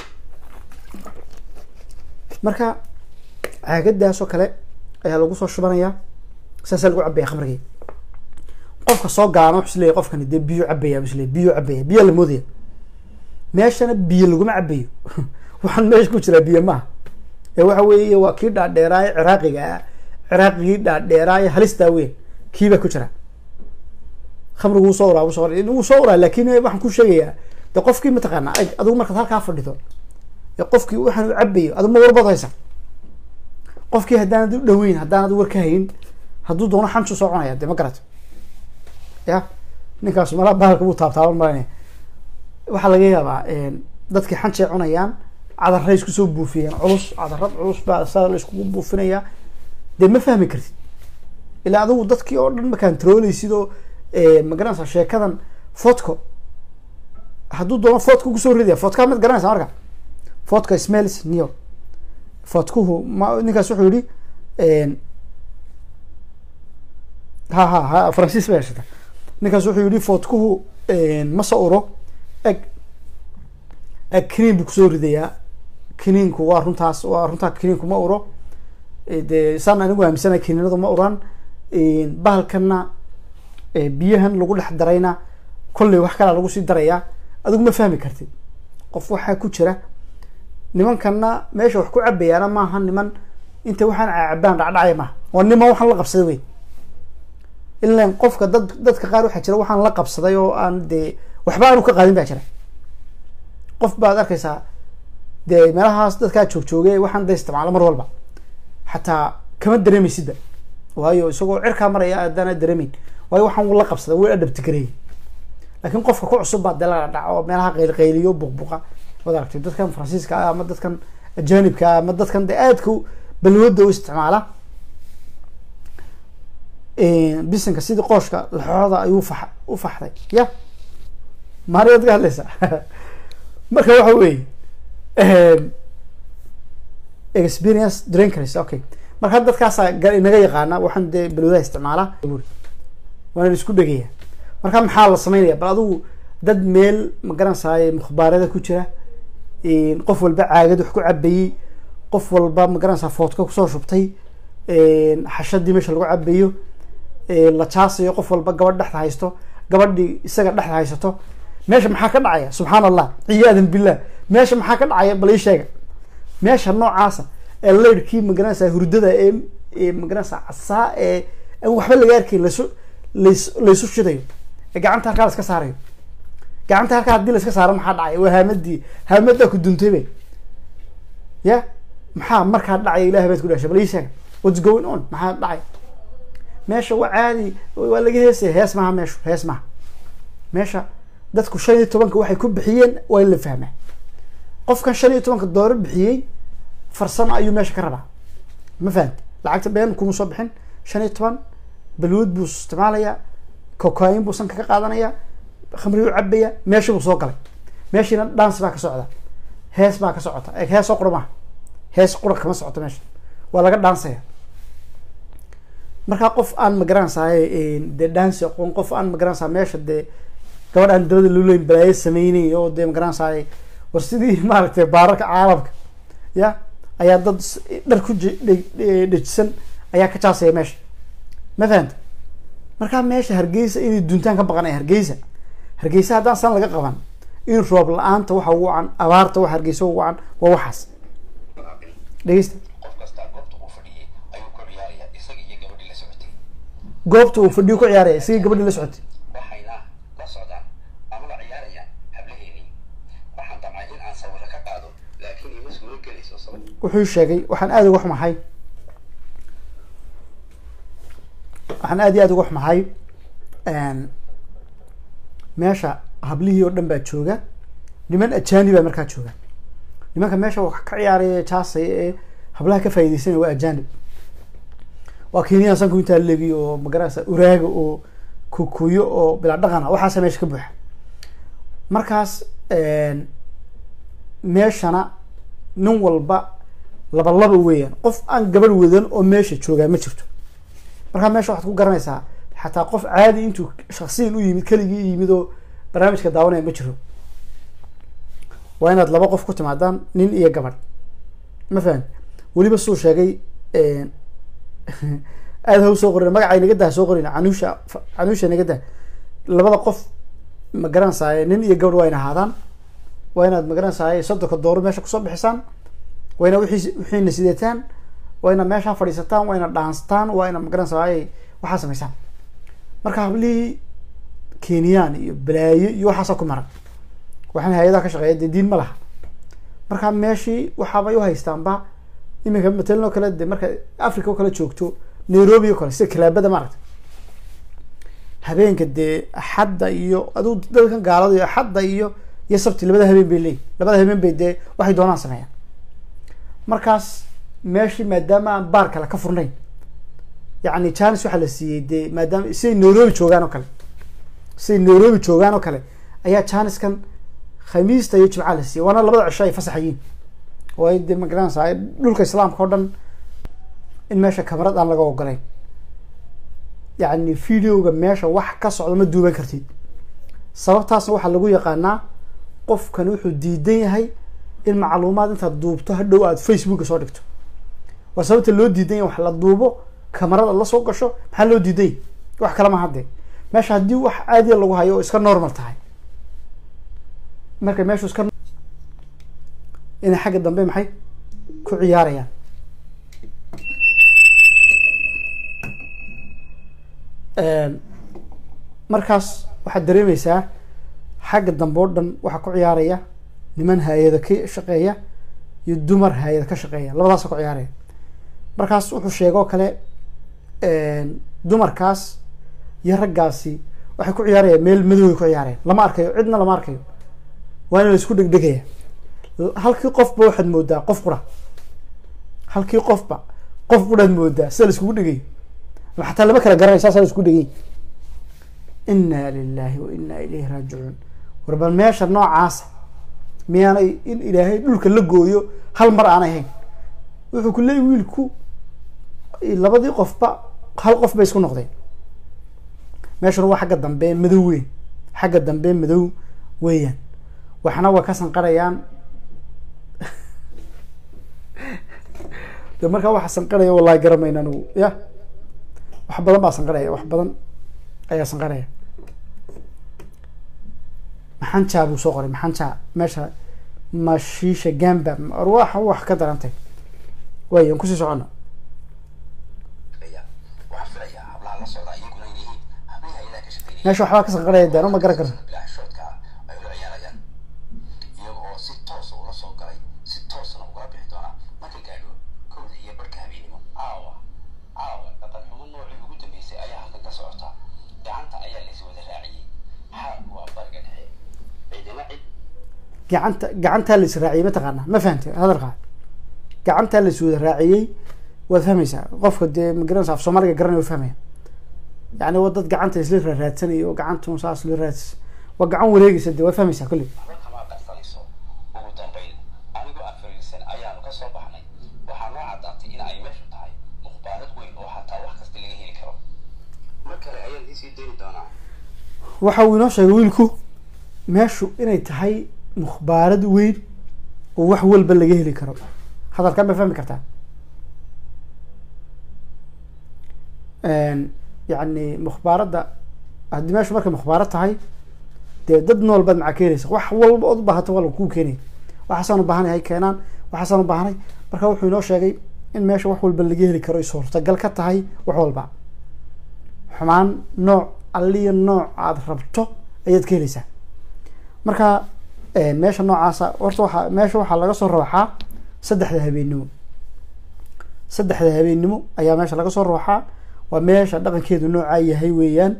marka caagadaas oo kale ayaa lagu soo shubanaya saasaa lagu cabaya khamrigii qofka soo gaana wuxu isleeyahy qofkani dee biyo cabaya isleey biyo cabaya biyaa la moodaya meeshana biyo laguma cabayo waxaan meesha ku jiraa biyo maaha ee waxa weeye waa kii dhaadheeraaye ciraaqiga ah ciraaqigii dhaadheeraaye halistaa weyn kiibaa ku jira khamrigu wuu soo uraa wuu soo wuu soo uraa laakin waxaan ku sheegayaa de qofkii mataqaana adigu markaad halkaa fadhido ee qofkii waxaan u cabayo adigu ma warbad haysa qofkii haddaanad u dhaweyn haddaanad war ka hayn hadduu doono xanju soo cunaya de ma garato ya ninkaas malaa bahalka buu taabtaaban malanaya waxaa laga yaabaa dadkii xanjay cunayaan cadarray isku soo buufiyeen culus cadarad culus baa saa la iskugu buufinaya dee ma fahmi kartid ilaa adigu dadkii oo dhan ma kantarooleysid oo magaranaysa sheekadan fotco hadduu doono fotca kusoo ridaya fotkaa mad garanaysa marka fotca smells new fotkuhu ma ninkaas wuxuu yihi ha ha ha faransiis ba heshata ninkaas wuxuu yihi fotkuhu ma soo uro eg eg kiniin buu kusoo ridayaa kiniinku waa runtaas waa runtaa kiniinku ma uro de saan anigu aaminsana kiniinadu ma uran bahalkana biyahan lagu dhex darayna kolley wax kalaa lagu sii darayaa adigu ma fahmi kartid qof waxaa ku jira nimankana meesha wax ku cabayaana maaha niman inta waxaan cabaan dhacdhacaya maaha waa niman waxaan la qabsaday wey ilan qofka dad dadka qaar waxaa jira waxaan la qabsaday oo aan dee waxba aanu ka qaadin baa jira qof baad arkaysaa dee meelahaas dadkaa joogjoogay waxaan da isticmaalo mar walba xataa kama dareemaysidba waayo isagoo cirkaa maraya aadaana dareemeyn waayo waxaan la qabsaday way adhabtigareey laakiin qofka ku cusub baa dee la dhaco oo meelaha qaylqayliyo buqbuqa waad aragtay dadkan faransiiska ah ama dadkan ajanibka ah ama dadkan dee aadka balwada u isticmaala bisinka sidii qooshka laxooda ayuu fa u faxday ya maariyaad ka hadlaysa marka waxa weeye experience drinkers okay marka hadda dadkaasaa ga- inaga yaqaana waxaan dee balwadaha isticmaala waana la isku dhegaya marka maxaa la sameynaya bal adigu dad meel ma garanaysaay mukhbaarada ku jira qof walba caagad wax ku cabayey qof walba ma garanaysaa foodka kusoo shubtay xashadii meesha lagu cabayo la jaasayo qof walba gabadh dhexda haysto gabadhii isaga dhexda haysato meesha maxaa ka dhacaya subxaan allah ciyaadan billah meesha maxaa ka dhacaya bal ii sheega meesha noocaasa ee leyrhkii magaranaysaa hurdada ee ee magaranaysaa casaa ee aan waxba laga arkayn laysu lays laysu shidayo ee gacanta halkaa la iska saarayo gacanta halkaa haddii la iska saaro maxaa dhacaya waa haamadii haamadaa ku duntay bay ya maxaa markaa dhacaya ilahay baad ku dhashay bal ii sheega what's going on maxaa dhacay meesha waa caadi waa laga heesaya hees maha meeshu hees maha meesha dadku shan iyo tobanka waxay ku bixiyeen waa in la fahmaa qofkan shan iyo tobanka dooro bixiyey farsamo ayuu meesha ka rabaa ma fahamti lacagta been kuma soo bixin shan iyo toban balwood buu isticmaalayaa cocain buu sanka ka qaadanaya khamri u cabaya meeshii buu soo galay meeshiina dance baa ka socda hees baa ka socota e heesoo qura maha hees qura kama socoto meesha waa laga dhaansaya markaa qof aan magaranaysaay dee dhansi aqoon qof aan magaranaysaa meesha dee gabadh aan dabada luleyn balaayo sameynay oo dee magaranaysaay war sidii maaragtay baararka caalamka ya ayaa dad s- dhar ku je- dhe- dhe- dhejisan ayaa ka jaasaya meesha ma fahanta markaa meesha hargeysa inay duntaan ka baqanaya hargeysa hargeysa haddaan san laga qaban in roob la-aanta waxa ugu wacan abaarta waxa hargeysa ugu wacan waa waxaas dhegeysta qof kastaa goobta uu fadhiyey ayuu ku ciyaaraya isaga iyo gabadhii la socotay goobta uu fadhiyo ku ciyaaraya isagii gabadhii la socotay waxayna la socdaan ama la ciyaarayaan hablaheedii waxaan damcay in aan sawiro ka qaado laakiin ima suuro gelayso sabab wuxuu sheegay waxaan aada uga xumahay waxaan aada iyo aada uga xumahay meesha hablihii oo dhan baa jooga niman ajaani baa markaa jooga nimanka meesha wax ka ciyaaraya jaasaya ee hablaha ka faaideysanaya waa ajaanib waa kenyan sanku intaa legi oo magarasa uraaga oo kukuyo oo bilaa dhaqana waxaasa meesha ka buuxa markaas meeshana nin walba laba laba weeyaan qof aan gabadh wadan oo meesha joogaa ma jirto markaa meesha waxaad ku garanaysaa xataa qof caadi intuu shaksiyan u yimid keligii yimid oo barnaamijka daawanaya ma jiro waa inaad laba qof ku timaadaan nin iyo gabadh ma fahan weliba suu sheegay aada ha usoo qorin magacay naga daa soo qorin canuusha canuusha naga daa labada qof ma garanaysaay nin iyo gabadh waa ina ahaadaan waa inaad ma garanaysaay soddonka dooro meesha kusoo bixisaan waa ina wixii wixiina sidataan waa ina meeshaa fadhiisataan waa ina dhaanstaan waa ina ma garanaysaay waxaa samaysaan marka hablihii kenyaan iyo balaayo iyo waxaasa ku maran waxaan hay-adaha ka shaqeeya dee diin ma laha marka meeshii waxaabay u haystaanba iminka matalan oo kale de marka africa oo kale joogto nairobi oo kale sida kalaabada maaragta habeenka dee axadda iyo adigu dadkan gaalada iyo axadda iyo iyo sabti labada habeen bay leeyihin labada habeen bay dee waxay doonaan sameeyaan markaas meeshii maadaama aan baar kale ka furnayn yacni janis waxaa la siiyey dee maadaama siday nairobi joogaan oo kale siday nairobi joogaan oo kale ayaa janiskan khamiista iyo jimca la siiyey waana labada cisho ay fasaxayiin oo ay dee magaranaysaa dhulka islaamka oo dhan in meesha kamarad aan laga ogolayn yacni videoga meesha wax ka socda ma duuban kartid sababtaasna waxaa lagu yaqaanaa qofkani wuxuu diidan yahay in macluumaad intaad duubto hadhow aad facebooka soo dhigto waa sababta loo diidan yahay wax la duubo kamarada la soo gasho maxaa loo diidan yahay wax kale ma hadde meesha haddii wax caadiya lagu hayo oo iska normal tahay marka meeshu iska inay xagga dambe maxay ku ciyaarayaan markaas waxaad dareemeysaa xagga dambe oo dhan waxaa ku ciyaaraya niman hay-ada ka shaqeeya iyo dumar hay-ada ka shaqeeya labadaasa ku ciyaaraya markaas wuxuu sheegoo kale dumarkaas iyo raggaasi waxay ku ciyaarayaan meel madoway ku ciyaarayaan lama arkayo cidna lama arkayo waana la isku dhegdhegaya halkii qofba waxaad moodaa qof qura halkii qofba qof quraad moodaa sida la iskugu dhegayo ama xataa lama kala garanay saasaa isku dhegey inaa lilahi wa inaa ilayhi raajicuun war bal meesha noocaasa miyaanay in ilaahay dhulka la gooyo hal mar aanay hayn wuxuu ku leeyay wiilku labadii qofba hal qof bay isku noqdeen meeshuna waa xagga dambe madow weyn xagga dambe madow weeyaan waxna waa ka sanqarayaan de markaa waxa sanqaraya wallahi garamayna anigu ya wax badan baa sanqaraya wax badan ayaa sanqaraya maxanjaa buu soo qoray maxanjaa meesha mashiisha gamba arwaaxa wax ka darantay wayan kusii socono filaya waxaan filayaa hablaha la socda iyaguna inay yihiin hablihi hayadaha ka shaqeynaya meesha waxbaa ka sanqaraya daan uma garan karno bilaa xishoodka ah ay ula ciyaarayaan iyaga oo si toosa ula soo galay si toosana ugala bixi doona marka gaadho kowda iyo barhka habeenimo caawa caawa dhaqan xumo noocii ugu dambeysay ayaa halkan ka socota gacanta ayaa lays wada raaciyey xaalku waa bariga dhexe ciidina cid gacanta gacantaa la is raaciyey mataqaana ma fahamte hadalkaa gacantaa la is wada raaciyey waad fahmaysaa qofka dee magaranaysa af soomaaliga garanaya waa fahmaya yani waa dad gacanta isla raaraadsanaya oo gacantun saas la raadis waa gacan wareegaysa dee waad fahmaysaa kolley waxba kama qarsanayso ugu dambayn anigoo aan fariirsan ayaanu ka soo baxnay waxaa noo caddaatay in ay meeshu tahay mukhbaarad weyn oo xataa wax kasta laga heli karo mar kale ayaan iisii dayni doonaa waxa uu inoo sheegay wiilku meeshu inay tahay mukhbaarad weyn oo wax walba laga heli karo hadalkan ma fahmi kartaa yani mukhbaaradda haddii meeshu markay mukhbaarad tahay dee dad nool baad macaa ka helaysa wax walba ood u baahato waa lagu keenaya waxaasaan u baahanay hay keenaan waxaasaan u baahanay marka wuxuu inoo sheegay in meesha wax walba laga heli karo ay suurtagal ka tahay wax walba xumaan nooc alliya nooc aada rabto ayaad ka helaysaa marka meesha noocaasa horta waxaa meesha waxaa laga soo rooxaa saddexda habeennimo saddexda habeennimo ayaa meesha laga soo rooxaa waa meesha dhaqankeedu noocaa yahay weeyaan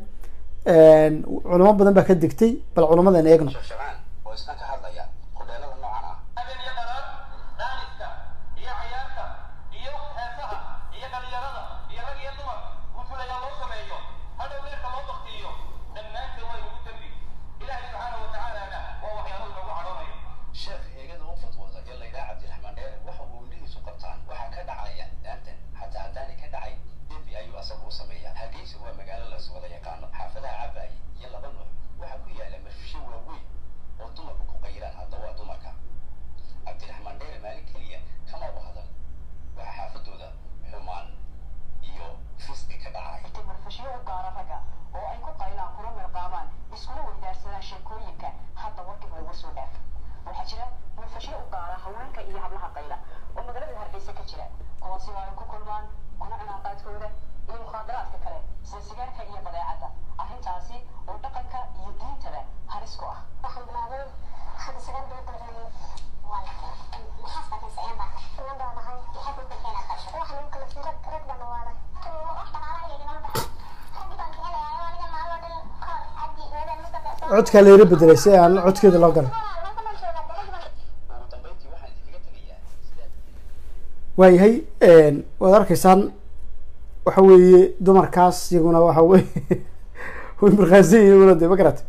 culamo badan baa ka degtay bal culamadan eegno shafshafaan oo isna ka hadlaya hudheelada noocan ah habeen iyo dharaar daaniska iyo cayaarta iyo heesaha iyo dhalinyarada iyo rag iyo dumar gufulayaa loo sameeyo hadhow leerka loo baktiyo dhammaanteen waa inugu dembi ilaahay subxaanahu watacaalana waa waxyaalo inagu cadhoonayo sheekh eegada u fadwooda ee laydhaa cabdiraxmaan dheere waxa uu indhihiisu qabtaan waxaa ka dhacaya daantan xataa haddaanay ka dhacay dembi ayuu asagu u sameeyaa hargeysa waa magaalo las wada yaqaano xaafadaha cabaaye iyo laba nooc waxaa ku yaala mafisho waaweyn oo dumarku ku qayiraan hadda waa dumarka cabdiraxmaan dheere maalin keliya kama u hadal waxaa xaafadooda xumaan iyo fisqi ka dhacay inta marfashyo u gaara ragga oo ay ku qaylaan kuna mirqaamaan iskuna weydaarsadaan sheekooyinka hadda warkiba uga soo dhaaf waxaa jira marfashyo u gaara haweenka iyo hablaha qayla oo magaalada hargeysa ka jira kuwaasi waa ay ku kulmaan kuna cunaan qaadkooda iyo mukhaadaraadka kale sida sigaarka iyo badeecadda arrintaasi oo dhaqanka iyo diintaba halis ku ah waxaan bilaabay hadda sagaal bilood dalcunay waa maxaas baakan siceen baa inan baa dhahay maxay ku kulkeena qasho waxa lagu kala rag rag baa nawaada wax dhaqaalaha iyo inala baxay raggi baan kicinayaa aniga maaloo dhan koor cabdi weedaan mustafa codkaa la yara bedelay si aan codkeeda loo galay ugu dambayntii waxaan idinkaga tegayaa sidaad waayahay waad arkaysaan waxa weeye dumarkaas iyaguna waxa weye way markhaansan iyaguna de ma garata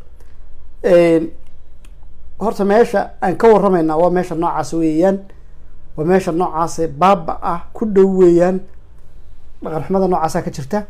horta meesha aan ka warramaynaa waa meesha noocaas weeyaan waa meesha noocaase baaba ah ku dhow weeyaan dhaqan xumada noocaasa ka jirta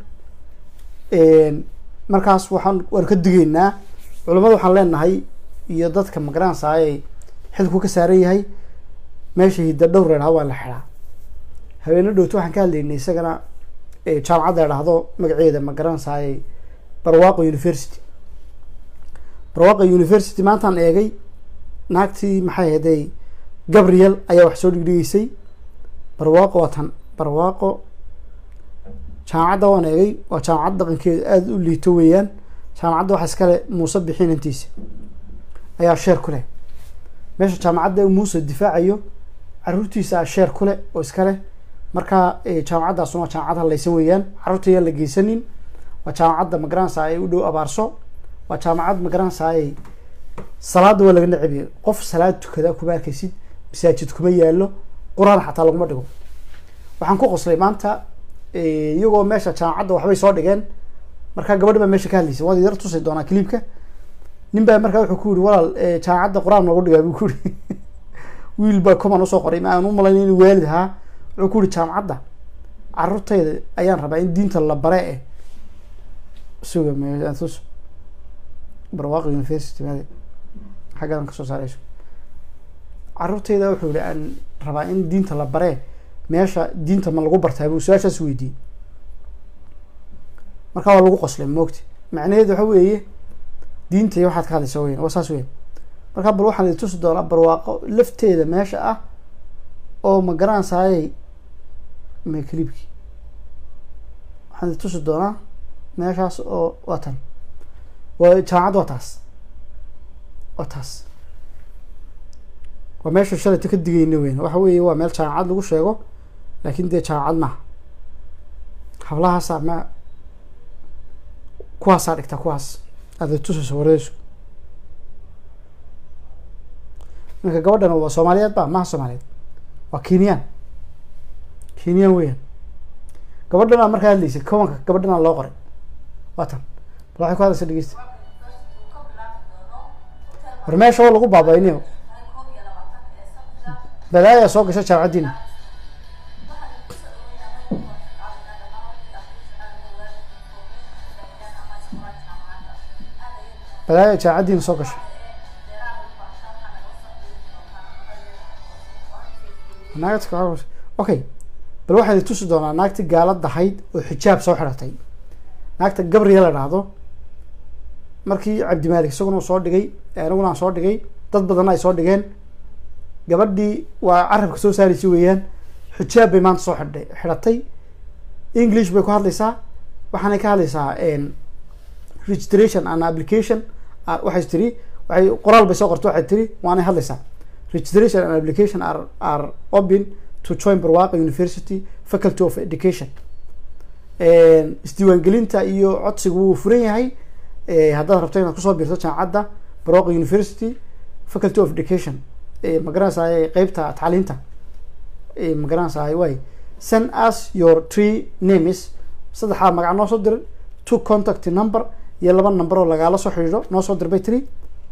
markaas waxaan waan ka digaynaa culamada waxaan leenahay iyo dadka magaranaysa ay xilku ka saaran yahay meesha hidda dhowr reedhaa waa la xidhaa habeeno dhowto waxaan ka hadlaynay isagana jaamacadda dhahdo magaceeda ma garanaysaay barwaaqo university barwaaqo university maantaan eegay naagtii maxay ahayday gabriel ayaa wax soo dhigdhigeysay barwaaqo waa tan barwaaqo jaamacadda waan eegay waa jaamacad dhaqankeedu aada u liito weeyaan jaamacadda waxa iskale muuse bixinantiisa ayaa sheer ku leh meesha jaamacadda muuse difaacayo caruurtiisa a sheer ku leh oo iskale marka jaamacaddaasuna waa jaamacad halaysan weeyaan carruurta ayaan la geysanin waa jaamacadda magaranaysa ay u dhow abaarso waa jaamacad magaranaysa ay salaada waa laga nacebiyo qof salaad tukada kuma arkaysid masaajid kuma yaalo qur-aan xataa laguma dhigo waxaan ku qoslay maanta eh, iyagoo meesha jaamacadda waxbay soo dhigeen markaa gabadhi baa meesha ka hadlaysay waad yar tusi doonaa clipka nin baa markaa wuxuu ku yiri walaal eh, jaamacadda qur-aan noogu dhigaa buu ku yiri wiil baa coman usoo qoray ma aan u malayn inuu waalid ahaa wuxuu ku yiri jaamacadda carruurtayda ayaan rabaa in diinta la bare eh suga me- tus barwaaqo university maade xaggadan kasoo saarayso carruurtayda wuxuu yihi aan rabaa in diinta la bare meesha diinta ma lagu bartaa buu su-aashaas weydiiyey markaa waa lagu qoslay moogti macnaheedu waxa weeye diinta iyo waxaad ka hadlaysa weyn waa saas weyn markaa bal waxaan idin tusi doonaa barwaaqo lafteeda meesha ah oo ma garanaysaayay me clipkii waxaan idin tusi doonaa meeshaas oo waa tan waa jaamacad waa taas waa taas waa meesha shalayta ka digayna weyn waxa weeye waa meel jaamacad lagu sheego laakin dee jaamacad maaha hablahaasaa ma kuwaasaa dhigta kuwaas aada tusayso wareesu marka gabadhan waa soomaaliyeed ba maha soomaaliyeed waa kenyaan kenyaan weeyaan gabadhan aa markaa hadlaysay kowanka gabadhan aa loo qoray waa tan bal waxay ku hadlaysa dhegeysta war meesha waa lagu baabayniyo balaaya soo gasha jaamacaddiina balaaya jaamacaddiina soo gasha naagta ka- okay bal waxaan idin tusi doonaa naagti gaalad ahayd oo xijaab soo xidhatay naagta gabriya la dhahdo markii cabdimaalik isaguna uu soo dhigay aniguna aan soo dhigay dad badanna ay soo dhigeen gabadhii waa carabka soo saaraysa weeyaan xijaab bay maanta soo xidhay xidhatay english bay ku hadlaysaa waxaanay ka hadlaysaa registration and application ah, waxay tiri waxay qoraal bay soo qortay waxay tiri waanay hadlaysaa registration and application are, are open to join barwaaqo university faculty of education isdiiwaangelinta iyo codsigu wuu furan yahay Eh, haddaad rabto inaad kusoo biirto jaamacadda barwaaqo university faculty of education Eh, ma garanaysaay qeybta tacliinta Eh, ma garanaysaay way send us your three names saddexdaa magac noo soo dir two contact number iyo laba number oo lagaala soo xidhiidho noo soo dir bay tiri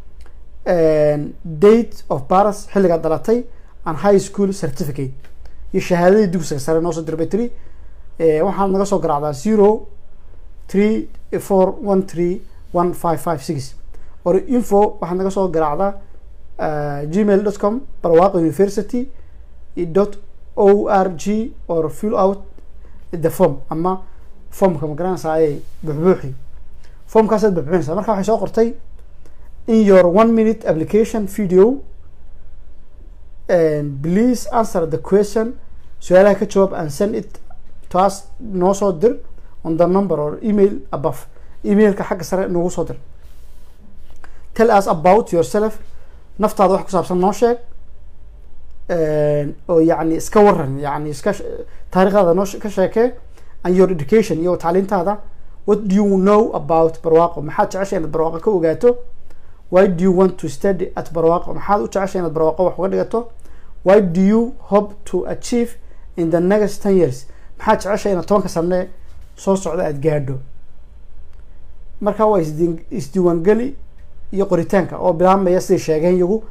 date of birth xilligaad dhalatay and high school certificate iyo shahaadadii dugsiga sare noo soo dir bay tiri Eh, waxaad naga soo garaacdaa zero three four one three one five five six or info waxaad naga soo garaacdaa gmail dot com barwaaqo university dot o r g or fill out the form ama formka ma garanaysaayay buxbuuxi formkaasaad buxbuuxinaysaa marka waxay soo qortay in your one minute application video and please answer the question su-aalaha ka jawaab and send it to us noo soo dir on the number or email above emailka xagga sare noogu soo dir tell us about yourself naftaada wax ku saabsan noo sheeg oo yacni iska waran yacni iska sh- taariikhdaada noo she- ka sheekee and your education iyo tacliintaada what do you know about barwaaqo maxaad jeceshay inaad barwaaqo ka ogaato why do you want to study at barwaaqo maxaad u jeceshay inaad barwaaqo wax uga dhigato why do you hope to achieve in the next ten years maxaad jeceshay inaad tobanka sane soo socda aada gaadho marka waa isdiin isdiiwaangeli iyo qoritaanka oo bilaabmaya siday sheegeen iyagu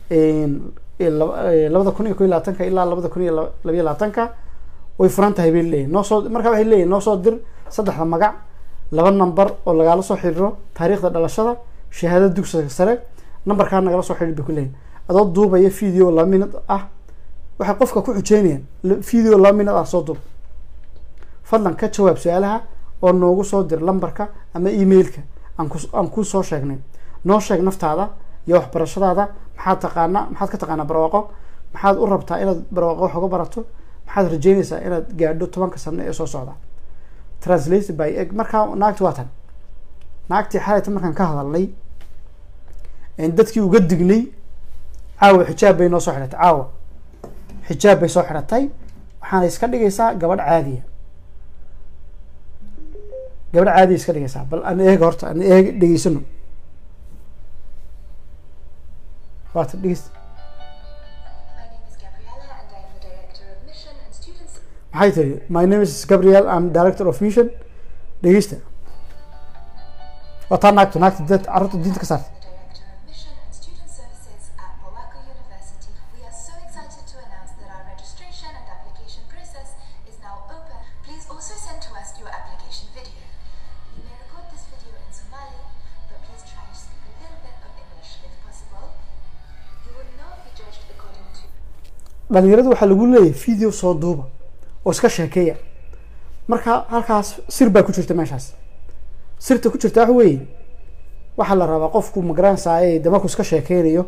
labada kun iyo ko iyo labaatanka ilaa labada kun iyo laba- labayo labaatanka way furan tahay bay leeyihin noo soo marka waxay leeyihin noo soo dir saddexda magac laba number oo lagaala soo xiriiro taariikhda dhalashada shahaadada dugsiga sare numberkaa nagala soo xiriir bay ku leeyihin adoo duubaya video laba minute ah waxay qofka ku xujeynayaan la- video laba minute ah soo duub fadlan ka jawaab su-aalaha oo noogu soo dir lambarka ama emailka aan ku aan ku soo sheegnay noo sheeg naftaada iyo waxbarashadaada maxaad taqaanaa maxaad ka taqaanaa barwaaqo maxaad u rabtaa inaad barwaaqo wax uga barato maxaad rajeynaysaa inaad gaadho tobanka sano ee soo socda translated by egg markaa naagti waa tan naagtii xalayta markaan ka hadalnay een dadkii uga dignay caawa xijaab bay noo soo xidhatay caawa xijaab bay soo xidhatay waxaana iska dhigaysaa gabadh caadiya gabadh caadiya iska dhigaysaa bal an eega horta an eega dhegeysano waata dhegeysta My name is Gabriella and I am the Director of Mission and Students. maxay tiri my name is gabriel am director of vision dhegeysta waa taa naagto naagta dad carruurta diinta ka saarta Director of Mission and Student Services at Bowako University. We are so excited to announce that our registration and application process is now open. Please also send to us your application video. You may record this video in Somali, but please try to speak a little bit of English if possible. You will not be judged according to dhalinyaradu waxaa lagu leeyahay video soo duuba oo iska sheekeeya marka halkaas sir baa ku jirta meeshaas sirta ku jirta waxa weeye waxaa la rabaa qofku magaranaysaay de markuu iska sheekeynayo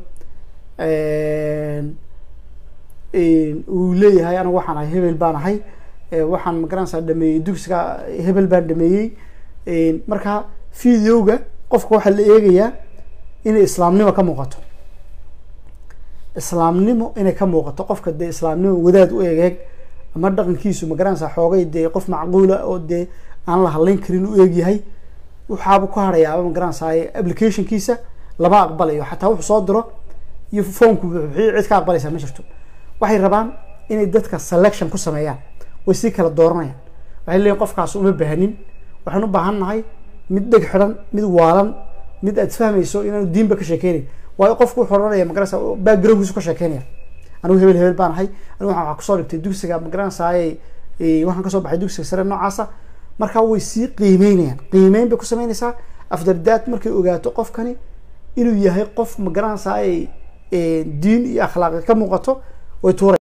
uu leeyahay anigu waxaan ahay hebel baan ahay eh, waxaan magaranaysaa dhameeyey dugsiga hebel baan dhameeyey marka videoga qofka waxaa la eegayaa inay islaamnimo ka muuqato islaamnimo inay ka muuqato qofka dee islaamnimo wadaad u egeeg ama dhaqankiisu magaranaysaa xoogay dee qof macquula oo dee aan la hadlayn karin u eegyahay waxaaba ku harayaaba magaranaysaa applicationkiisa lama aqbalayo xataa wuxuu soo diro iyo foonku buuxiyo cid ka aqbalaysaa ma jirto waxay rabaan inay dadka selection ku sameeyaan way sii kala dooranayaan waxay leeyihin qofkaas uma baahanin waxaan u baahan nahay mid dheg xidhan mid waalan mid aad fahmayso inaanu diinba ka sheekeynayn waayo qofku wuxuu oranaya magaranaysa backgroundkiisu ka sheekeynaya anigu hebel hebel baan ahay anigu waxaan wax kusoo dhigtay dugsiga magaranaysaay waxaan kasoo baxay dugsiga sare noocaasa marka way sii qiimeynayaan qiimeyn bay ku sameynaysaa after that markay ogaato qofkani inuu yahay qof magaranaysaay diin iyo akhlaaqi ka muuqato way tuura